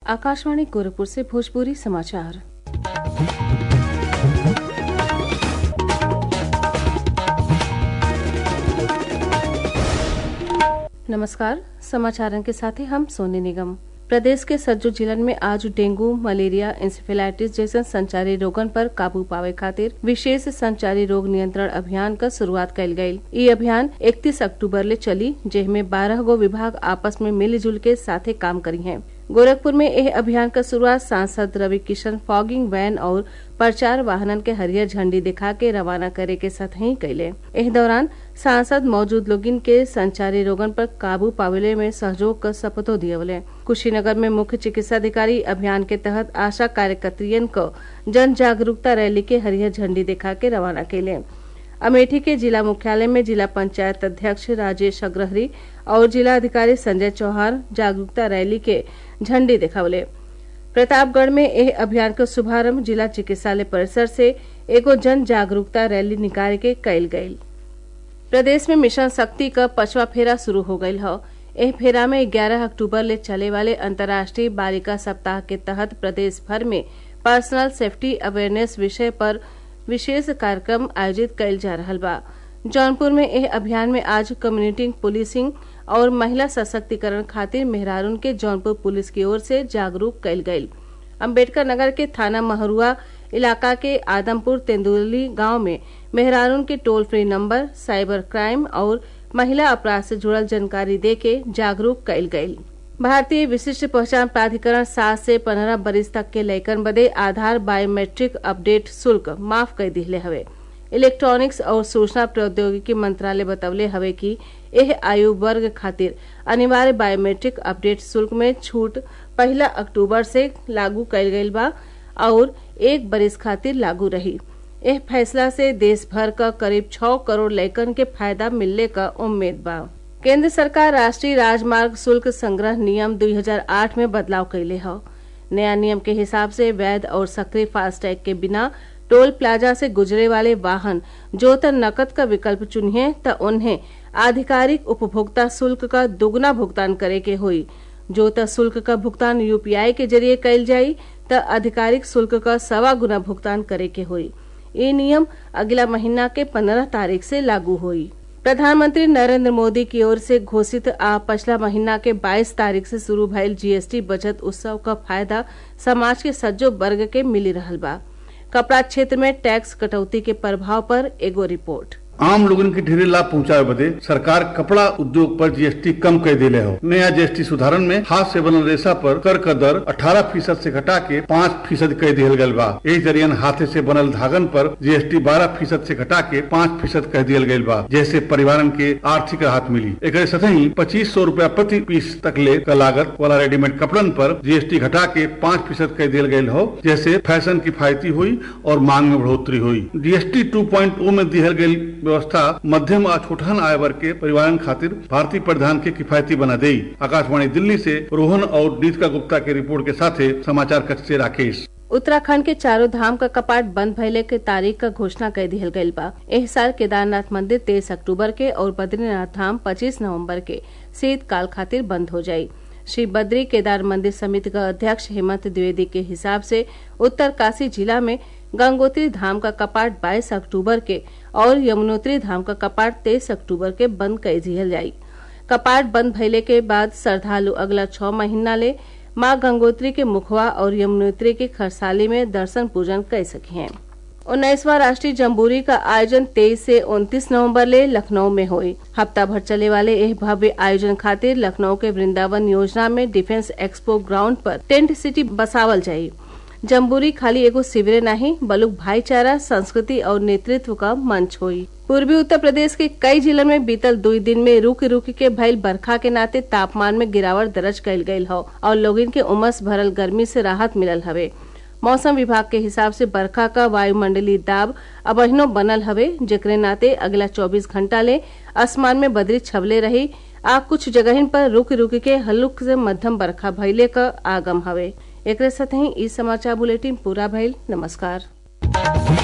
आकाशवाणी गोरखपुर से भोजपुरी समाचार नमस्कार समाचारन के साथ ही हम सोने निगम प्रदेश के सज्जो जिलन में आज डेंगू मलेरिया इंसेफेलाइटिस जैसन संचारी रोगन पर काबू पावे खातिर विशेष संचारी रोग नियंत्रण अभियान क शुरुआत कइल गयी ई अभियान 31 अक्टूबर ले चली जेमे बारह गो विभाग आपस में मिलजुल के साथे काम करी हैं गोरखपुर में एह अभियान क शुरुआत सांसद रवि किशन फॉगिंग वैन और प्रचार वाहनन के हरियर झंडी दिखा के रवाना करे के सतही कैले एह दौरान सांसद मौजूद लोगिन के संचारी रोगन पर काबू पावेले में सहयोग क शपथो दियवले कुशीनगर में मुख्य चिकित्साधिकारी अभियान के तहत आशा कार्यकर्तियन क जन जागरूकता रैली के हरियर झंडी दिखा के रवाना कैले अमेठी के जिला मुख्यालय में जिला पंचायत अध्यक्ष राजेश अग्रहरी और जिला अधिकारी संजय चौहान जागरूकता रैली के झंडी दिखावले प्रतापगढ़ में एह अभियान का शुभारंभ जिला चिकित्सालय परिसर से एगो जन जागरूकता रैली निकाल के कइल गयी प्रदेश में मिशन शक्ति का पचवा फेरा शुरू हो गयल ह एह फेरा में 11 अक्टूबर ले चले वाले अंतर्राष्ट्रीय बालिका सप्ताह के तहत प्रदेश भर में पर्सनल सेफ्टी अवेयरनेस विषय पर विशेष कार्यक्रम आयोजित कइल जा रहा बा जौनपुर में एह अभियान में आज कम्युनिटी पुलिसिंग और महिला सशक्तिकरण खातिर मेहरारून के जौनपुर पुलिस की ओर से जागरूक कइल गयी अम्बेडकर नगर के थाना महरुआ इलाका के आदमपुर तेंदुली गांव में मेहरारून के toll free number cyber crime और महिला अपराध से जुड़ल जानकारी दे के जागरूक कइल गयी भारतीय विशिष्ट पहचान प्राधिकरण सात से पंद्रह बरिस तक के लैकन बदे आधार बायोमेट्रिक अपडेट शुल्क माफ कर दिले हवे इलेक्ट्रॉनिक्स और सूचना प्रौद्योगिकी मंत्रालय बतवले हवे कि एह आयु वर्ग खातिर अनिवार्य बायोमेट्रिक अपडेट शुल्क में छूट पहला अक्टूबर से लागू कइल गइल बा और एक बरिस खातिर लागू रही एह फैसला से देश भर का करीब छह करोड़ लैकन के फायदा मिलने का उम्मीद बा केंद्र सरकार राष्ट्रीय राजमार्ग शुल्क संग्रह नियम 2008 में बदलाव कैले ह नया नियम के हिसाब से वैध और सक्रिय फास्टैग के बिना टोल प्लाजा से गुजरे वाले वाहन जो त नकद का विकल्प चुनिए त उन्हें आधिकारिक उपभोक्ता शुल्क का दुगना भुगतान करे के होई जो त शुल्क का भुगतान यूपीआई के जरिए कैल जाई त आधिकारिक शुल्क का सवा गुना भुगतान करे के होई ये नियम अगला महीना के पंद्रह तारीख से लागू हुई प्रधानमंत्री नरेंद्र मोदी की ओर से घोषित आ पिछला महीना के 22 तारीख से शुरू भयल जीएसटी बचत उत्सव का फायदा समाज के सज्जो वर्ग के मिली रहल बा कपड़ा क्षेत्र में टैक्स कटौती के प्रभाव पर एगो रिपोर्ट आम लोगन के ढेरे लाभ पहुंचावे बदे सरकार कपड़ा उद्योग पर जीएसटी कम कर दिले हो नया जीएसटी सुधारण में हाथ से बनल रेशा पर कर का दर 18 फीसद से घटा के 5 फीसद कर दिया गयल बा यही जरियन हाथे से बनल धागन पर जीएसटी 12 फीसद से घटा के 5 फीसद कर दिया गयल बा जैसे परिवारन के आर्थिक राहत मिली एक सतही पच्चीस सौ रूपया प्रति पीस तक ले का लागत वाला रेडीमेड कपड़न पर जीएसटी घटा के पाँच फीसद कर दिया गयल हो जैसे फैशन किफायती हुई और मांग में बढ़ोतरी हुई जीएसटी टू में दिहल गयल व्यवस्था मध्यम और छोटहन आय वर्ग के परिवारन खातिर भारतीय परिधान के किफायती बना देई आकाशवाणी दिल्ली से रोहन और नीतिका गुप्ता के रिपोर्ट के साथ समाचार कक्ष से राकेश उत्तराखंड के चारों धाम का कपाट बंद भइले के तारीख का घोषणा कर दिहल गयल बा एह साल केदारनाथ मंदिर तेईस अक्टूबर के और बद्रीनाथ धाम पच्चीस नवम्बर के शीतकाल खातिर बंद हो जायी श्री बद्री केदार मंदिर समिति का अध्यक्ष हेमंत द्विवेदी के हिसाब से उत्तरकाशी जिला में गंगोत्री धाम का कपाट 22 अक्टूबर के और यमुनोत्री धाम का कपाट 23 अक्टूबर के बंद कर दिया जाये कपाट बंद भइले के बाद श्रद्धालु अगला छह महीना ले माँ गंगोत्री के मुखवा और यमुनोत्री के खरसाली में दर्शन पूजन कर सके हैं उन्नीसवा राष्ट्रीय जम्बूरी का आयोजन 23 से 29 नवंबर ले लखनऊ में हुई हफ्ता भर चले वाले यह भव्य आयोजन खातिर लखनऊ के वृंदावन योजना में डिफेंस एक्सपो ग्राउंड पर टेंट सिटी बसावल जाये जम्बूरी खाली एगो शिविर नहीं बलुक भाईचारा संस्कृति और नेतृत्व का मंच हुई पूर्वी उत्तर प्रदेश के कई जिलों में बीतल दो दिन में रुक रुक के भइल बरखा के नाते तापमान में गिरावट दर्ज कयल गयल हो और लोगन के उमस भरल गर्मी से राहत मिलल हवे मौसम विभाग के हिसाब से बरखा का वायुमंडलीय दाब अबहिनो बनल हवे जेकरे नाते अगला 24 घंटा ले आसमान में बदरी छवले रही आ कुछ जगहिन पर रुक रुक के हल्लुक से मध्यम बरखा भइले का आगम हवे एक साथ ही ई समाचार बुलेटिन पूरा भइल नमस्कार